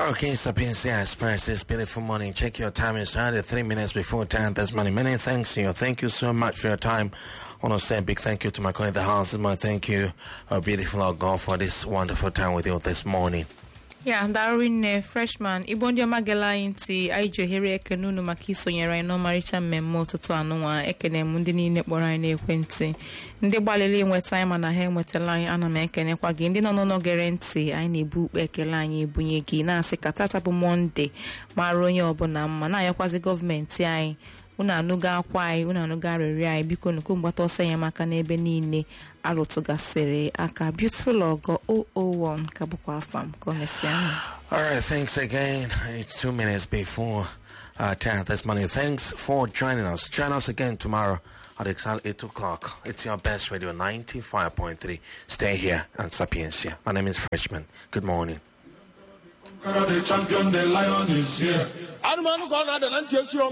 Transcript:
Okay, Sapiencia Express this beautiful morning. Check your time. It's already three minutes before 10. That's many, many thanks to you. Thank you so much for your time. I want to say a big thank you to my colleague in the house. This morning. Thank you, uh, beautiful Lord God, for this wonderful time with you this morning. ya darụnne freshman igbo ndị ọma gela anyị ntị anyị ji ohere ekene unu maka isonyere anyị n'ọmarịcha mmemme ụtụtụ anụnwa ekene m ndị niile kpọrọ anyị n'ekwentị ndị gbalịrị inweta anyị mana ha enwetala anyị ana m ekenekwa gị ndị nọ n'ụlọ gere ntị anyị na-ebu ukpe ekele anyị ebunye gị na-asị ka tata bụ mọnde mara onye ọbụla mma na-ayakwazi gọọmenti anyị unu anụgo akwa anyị unu anụgo arịrịọ anyị biko nuku mgbata ọsọ enyemaka n'ebe niile alụtụgasịrị aka beautiful ogo 001 ka bụkwa afam ka o mesịa ahụ All right, thanks again. It's two minutes before uh, 10 this morning. Thanks for joining us. Join us again tomorrow at exactly 8 o'clock. It's your best radio 95.3. Stay here and Sapiencia. My name is Freshman. Good morning. Conqueror, the champion, the lion is here. anụmanụ ka ọ na-ada na ntị echi